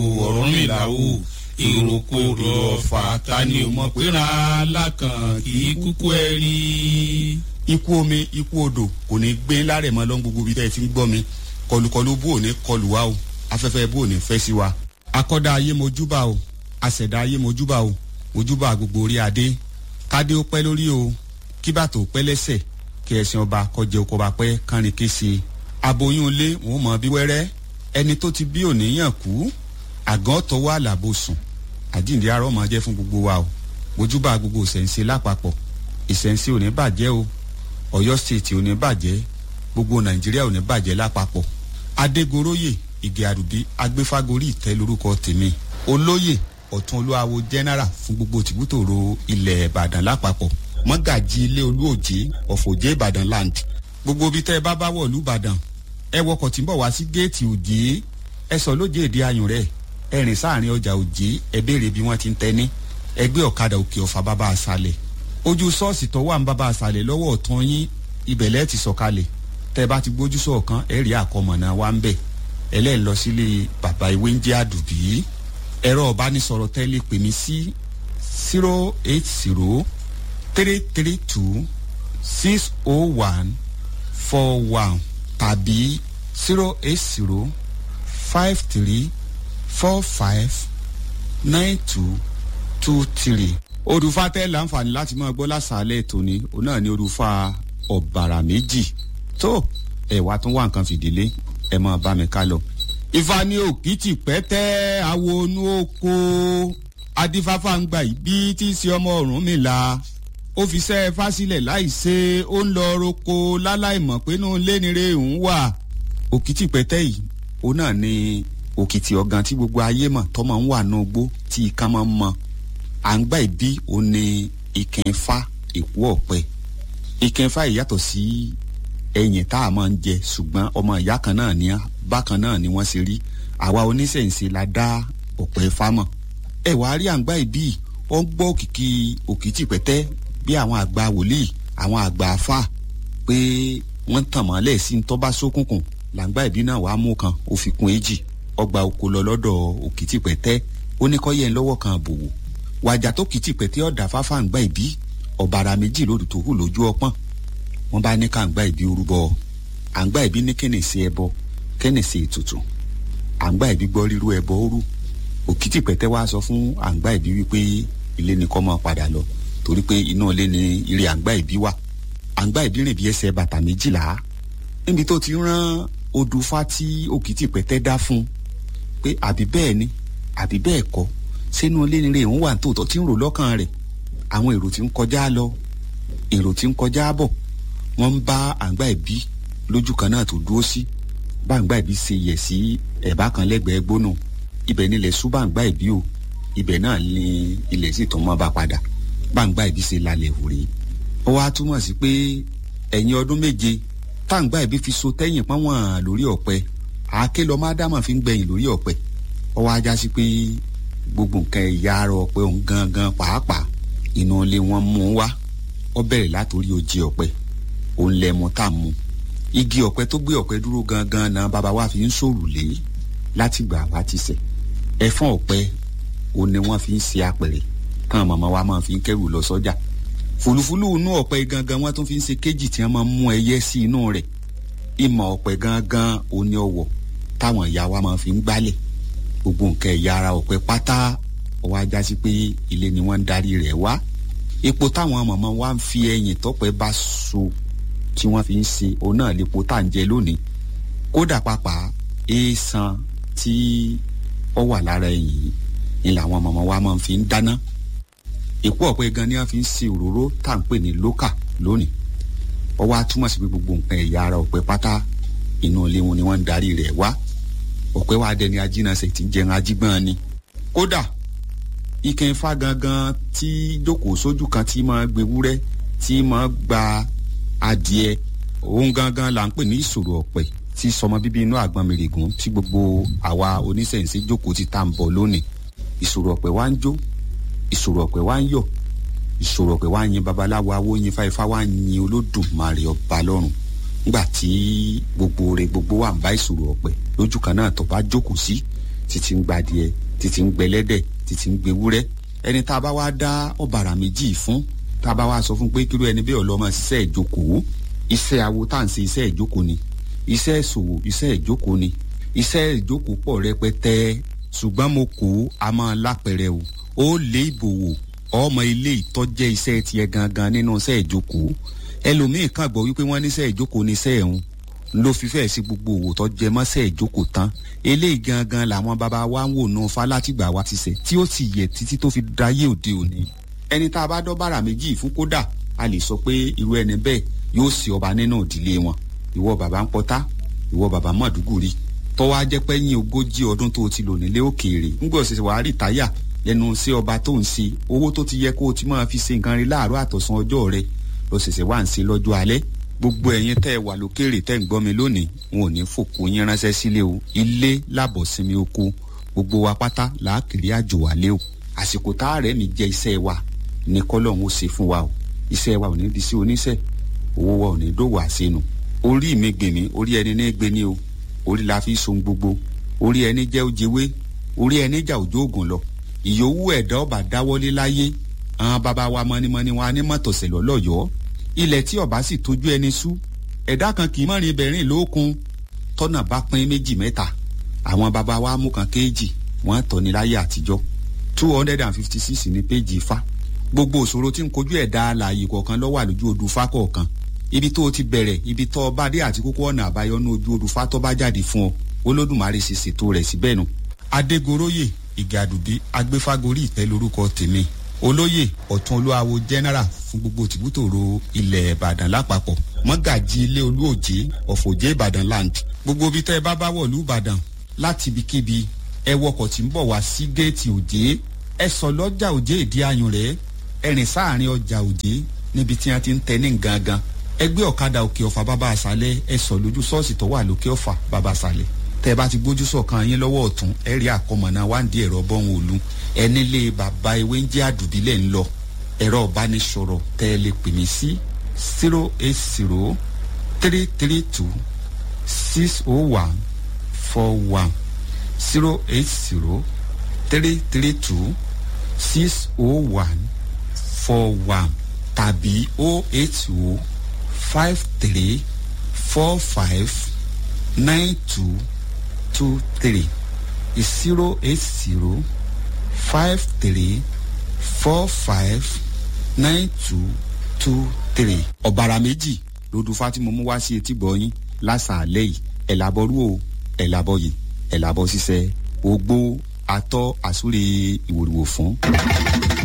Ọ̀rúnmìlà o ìrókò èrò ọ̀fà ta ni ò mọ̀ pé ra alákàn kì í kúkú ẹ rí. ikú omi ikú odò kò ní gbé lárẹ̀ mọ́ lọ́n gbogbo ibi tẹ́ ẹ ti ń gbọ́ mi kọlùkọlù bó ò ní kọlù wa o afẹ́fẹ́ bó ò ní fẹ́ sí wa. akọ́dá ayé mojúbà o àṣẹ̀dá ayé mojúbà o mojúbà gbogbo orí adé kádé ó pẹ́ lórí o kí bàtò ó pẹ́ lẹ́sẹ̀ kí ẹ̀sìn ọba kọjẹ oko bá pẹ́ kánrin kése aboyún ilé wọn mọ bí wẹ́rẹ́ ẹni tó ti bí òníyàn kú àgàn tọwọ́ àlàbò sùn àjíǹde arọ́ máa jẹ́ fún gbogbo wa o mojúbà gbogbo ìṣẹ̀ǹṣe lápapọ̀ ìṣẹ̀ǹṣe ò ní bàjẹ́ o ọ̀yọ́ stéètì ò ní bàjẹ́ gbogbo nàìjíríà ò ní bàjẹ́ lápapọ̀ adégoróyè ìgè àdùbí agbéfágorí ìtẹ́ lórúkọ tèmi olóyè ọ̀tún olúwawo general fún gbogbo tìbútòrò ilẹ̀ ìbàdàn lápapọ̀ mọ́gàjì ilé olúòjé ọ̀fọ̀jẹ́ ìbàdàn land gbogbo ibi tẹ́ ẹ bá bá wọ̀ lù ìbàdàn ẹ wọkọ̀ tí ń bọ̀ wá sí géètì òjé ẹ sọ lóje èdè ayùn rẹ̀ ẹ rìn sáàrin ọjà òjé ẹ béèrè bí wọ́n ti ń tẹ́ni ẹgbẹ́ ọ̀kadà òkè ọ̀fà bàbá àṣàlẹ̀ ojú ṣọ́ọ̀ṣì tó wà ń bàbá àṣàlẹ̀ lọ́wọ́ ọ̀tún yín ibẹ̀lẹ́ ti sọ̀kalẹ̀ tẹ́ bá ti gbójú sọ̀kan ẹ rí àkọmọ̀nà wa ń bẹ̀ ẹlẹ́yìn lọ sílé bàbá ìwé ń jẹ́ àdùbí ẹ̀rọ ọ̀bánisọ̀rọ̀ tẹ́lẹ̀ pè mí sí zero eight zero three three two six oh one four one tàbí zero eight zero five three four five nine two two three. olùfà tẹ́ láǹfààní láti máa gbọ́ lásàálẹ̀ tòní òun náà ni olùfà ọ̀bàrà méjì tó ẹ̀wà tó wà nǹkan fìdílé ẹ̀ máa bá mi ká lọ. ifá ní òkìtì pẹ́tẹ́ àwọn onú oko adífáfá ń gbà yìí bí tí í ṣe ọmọ Ọ̀rúnmìlà ó fi sẹ́ fásílẹ̀ láì ṣe ó ń lọ roko láláìmọ̀ pé inú lénire ń wà òkìtì pẹ́tẹ́ yìí òun náà ni òkìtì ọ̀gàn tí gbogbo ayé mọ̀ tọ́mọ̀ ń wà ní ogbó tí ikán máa ń mọ à ń gbà ìbí òun ni ìkẹfà èkó ọ̀pẹ ìkẹfà yìí yàtọ̀ sí ẹyìn tá a máa ń jẹ ṣùgbọ́n ọmọ ìyá kan náà ní bákan náà ni wọ́n ṣe rí àwa oníṣẹ̀ǹṣe la dá ọ̀pẹ fámọ̀ ẹ wàá rí à ń gbà ìbí ó ń gbọ́ òkìkí òkìtì pẹ́tẹ́ bí àwọn àgbà wòlíì àwọn àgbà afá pé wọ́n tàn mọ́lẹ̀ sí ń tọ́ba sókùnkùn làǹgbà ìbí náà wàá mú kan ó fi kún èjì ọgbà oko lọ lọ́dọ̀ òkìtì pẹ̀tẹ́ ó ní kọ́ yẹn lọ́wọ́ kan àbòwò wàjà tó kìtì pẹ̀tẹ́ ọ̀dà fáfá ń gbà ìbí ọ̀bàrà méjì lòdù tó hù lójú ọpọ́n wọ́n bá ní ká ń gbà ìbí orúbọ à ń gbà ìbí ní kẹ́nì sí ẹbọ kẹ́nì sí ètùtù à ń gbà ìbí gbọ́ rírú ẹbọ orú òkìtì pẹ̀tẹ́ wá sọ fún à ń gbà ìbí wípé ilé ni kọ́ máa padà lọ torí pé inú ilé ni ilé à ń gbà ìbí wà à ń gbà ìbí rìn bí ẹsẹ̀ bàtà méjìlá níbi tó ti rán odùfá tí òkìtì pẹ̀tẹ́ dá fún un pé àbí bẹ́ẹ̀ ni àbí bẹ́ẹ̀ kọ́ sínú ilé nire òun wà tòótọ́ tí ń rò lọ́kàn rẹ̀ àwọn èrò tí ń kọjá lọ èrò tí ń kọjá bọ̀ wọ́n ń bá àǹgbá ìbí lójú kan náà tó dúró sí bá àǹgbá ìbí ṣe yẹ̀ sí ẹ̀bá kan lẹ́gbẹ̀ẹ́ gbónú ibẹ̀ nílẹ̀ sú bá àǹgbá ìbí o ibẹ̀ náà ni ilẹ̀ sì tó mọ́ bá padà bá àǹgbá ìbí ṣe lálẹ́ òrè ó wá túmọ̀ sí pé ẹ̀yìn ọdún méje táǹgbá ìbí fi so tẹ́yìn pọ́nwọ̀n lórí ọ̀pẹ àáké lọ máa dámọ̀ fi ń gbẹ̀yìn lórí ọ̀pẹ ó wá já sí pé gbogbo nǹkan ẹ̀yà ara ọ̀pẹ òun gangan pàápàá inú ilé wọn mú wá ó bẹ̀rẹ̀ látòrí ojì ọ̀pẹ òun lẹ́mu tá a mú igi ọ̀pẹ tó gbé ọ̀pẹ dúró gangan náà bàbá wa fi ń sòrùlé láti gbà wá ti sẹ̀ ẹ̀fọ́n ọ̀pẹ òun ni wọ́n fi ń ṣe apẹ̀rẹ̀ tán màmá wa máa fi ń kẹ́rù lọ sọ́jà fùlùfùlù inú ọ̀pẹ gangan wọ́n tún fi ń ṣe kéjì tí wọ́n máa ń mú ẹyẹ sí inú rẹ̀ ìmọ̀ ọ̀pẹ gangan òní ọwọ̀ táwọn ìyá wa máa fi ń gbálẹ̀ gbogbo nǹkan ẹ̀yà ara ọ̀pẹ pátá ọwọ́ ajá sí pé ilé ni wọ́n ń darí rẹ̀ wá epo táwọn màmá wa ń fi ẹyìn tọ́pẹ́ bá so tí wọ́n fi ń ṣe òun náà lépo tá à ń jẹ lónìí kódà pàápàá èèsàn tí ó wà lára ẹyìn yìí ni làwọn màmá wa máa fi ń dáná èpo ọ̀pẹ gan ni wọ́n fi ń ṣe òróró tá à ń pè ní lókà lónìí ó wá túmọ̀ sí pé gbogbo nǹkan ẹ̀yà ara ọ̀pẹ pátá inú ilé wọn ni wọ́n ń darí rẹ̀ wá ọ̀pẹ wa dẹni ajínasẹ̀ tí ń jẹun ajígbọ́n ni. kódà ike ifá gangan tí jókòó sójú kan tí máa gbewúrẹ́ tí máa gba adìẹ òun gangan là ń pè ní ìṣòro ọ̀pẹ tí sọmọ bíbí inú àgbọn mèrègùn tí gbogbo àwa oníṣẹ̀ǹsì jókòó ti tá à ń bọ̀ lónìí ìṣòro ọ̀pẹ wa ń jó ìṣòro ọ̀pẹ wa ń yọ̀ ìṣòro ọ̀pẹ wa ń yin babaláwo awo yin fáifá wa ń yin olódùmarè ọba lọ́run nígbà tí gbogbo rẹ̀ gbogbo wa ń bá ìṣòro ọ̀pẹ lójú kan náà tó bá jókòó sí títí ń gbadìẹ títí ń gbẹlẹ́dẹ̀ títí ń gbewúrẹ́ ẹni tá a bá wá dá ọ̀bàrà méjì fún tá a bá wá sọ fún pé kíló ẹni bẹ́ẹ̀ ọlọ́mọ ṣiṣẹ́ ìjókòó iṣẹ́ awo tá à ń ṣe iṣẹ́ ìjókòó ni iṣẹ́ ìṣòwò iṣẹ́ ìjókòó ni iṣẹ́ ìjókòó pọ̀ rẹpẹtẹ ṣùgbọ́n mo kó a máa lápẹrẹ o ó lé ìbòwò ọmọ ilé ìtọ́jẹ́ iṣẹ́ tiẹ̀ gangan nínú iṣẹ́ ìjókòó ẹlòmíì kàn gbọ́ wípé wọ́n níṣẹ́ ìjókòó níṣẹ́ ẹ̀hún ló fi fẹ́ẹ̀ sí gbogbo òwò tó jẹ mọ́ṣẹ́ ìjókòó tán eléyìí gangan làwọn bàbá wa ń wò nù falátìgbà wa ti sẹ̀ tí ó sì yẹ títí tó fi dáyé òde òní ẹni tá a bá dọ́ bàrà méjì fún kódà a lè sọ pé irú ẹni bẹ́ẹ̀ yóò sì ọba nínú ìdílé wọn ìwọ bàbá ń pọtá ìwọ bàbá mọ̀dúgùrì tọ́wọ́ á jẹ́ pé yín ogójì ọdún tó ti lò nílé òkèèrè ńgbà ọ̀sẹ̀ wàá rí táyà lẹ́nu sí ọba tó ń ṣe owó tó ti yẹ kó o ti máa fi ṣe nǹkan rí láàárọ̀ àtọ̀sán ọjọ́ rẹ lọ́sẹ̀sẹ̀ wà ń ṣe lọ́jọ́ alẹ́ gbogbo ẹ̀yin tẹ́ ẹ wà lókèrè tẹ́ ń gbọ́ mi lónìí wọn ò ní fòkó yín ránṣẹ́ sílé o ilé làbọ̀ sinmi oko gbogbo wa pátá làákìrí àjò wálé o àsìkò tá a rẹ̀ mi jẹ́ iṣẹ́ wa ní kọ́lọ́hún ó ṣe fún wa o iṣẹ́ wa ò ní di sí oníṣẹ́ owó wa ò ní dòwò àṣenu orí mi gbèmí orí ẹni ní gbé ní o orí la fi so gbogbo orí ẹni jẹ́ ojewé orí ẹni jà òjò ògùn lọ ìyówù ẹ̀dá ọba dáwọ́lé láyé àwọn bàbá wa mọ́nímọ́ní wọn á ní mọ́tòsẹ̀ lọ́lọ́yọ̀ọ́ ilẹ̀ tí ọba sì tójú ẹni sú ẹ̀dá kan kì í mọ̀rin ibẹ̀rìn lókun tọ́nà bá pín méjì mẹ́ta àwọn bàbá wa mú kan kéèjì wọ́n tọ́ ní láyé àtijọ́ two hundred and fifty six ní péjì ifá gbogbo òṣòro tí ń kojú ẹ̀dá alààyè kọ̀ọ̀kan ló wà lójú odù fá kọ̀ọ̀kan ibi tó o ti bẹ̀rẹ̀ ibi tó o bá dé àti kókó ọ̀nà àbáyọ ní ojú odù fá tó bá jáde fún ọ olódùmarè sì ṣètò rẹ̀ síbẹ̀ nu. adégoróyè ìgàdùbí agbéfágorí ìtẹ́ lórúkọ tèmi olóyè ọ̀tún olúwawo general fún gbogbo tìbútòrò ilẹ̀ ìbàdàn lápapọ̀ mọ́gàjì ilé olúòjé ọ̀fọ̀jẹ́ ìbàdàn land gbogbo ibi tẹ́ ẹ bá bá wọ̀lú ìbàdàn láti ibikíbi ẹ wọkọ̀ tí ń bọ̀ wá sí géètì òjé ẹ sọ lọ́jà òjé ìdí ayùn rẹ̀ ẹ rìn sáàrin ọjà òjé níbi tí wọ́n ti ń tẹ ní gangan ẹ gbé ọ̀kadà òkè ọ̀fà bàbá àṣálẹ̀ ẹ sọ lójú ṣọ́ọ̀ṣì tó wà lókè ọ̀fà bàbá àṣálẹ̀ tẹ́ bá ti gbójú sọ̀kan yín lọ́wọ́ ọ̀tún ẹ rí àkọmọ̀nà wáǹdí ẹ̀rọ bọ́hùn òlu ẹni lé bàbá ewé ń jẹ́ àdùbílẹ̀ ń lọ ẹ̀rọ ìbánisọ̀rọ̀ tẹ́ ẹ lè pè mí sí zero eight zero three three two six oh one four one zero eight zero three three two six oh one four one tàbí oh eight oh five three four five nine two two three zero eight zero five three four five nine two two three. ọ̀bàrà méjì lódù fátìmọ̀ mú wá sí etí gbọ̀nyìn lásàálẹ̀ yìí ẹ̀ làbọ̀rú o ẹ̀ làbọ̀ yìí ẹ̀ làbọ̀ ṣiṣẹ́ ogbó atọ́ àsúre ìwòrìwò fún.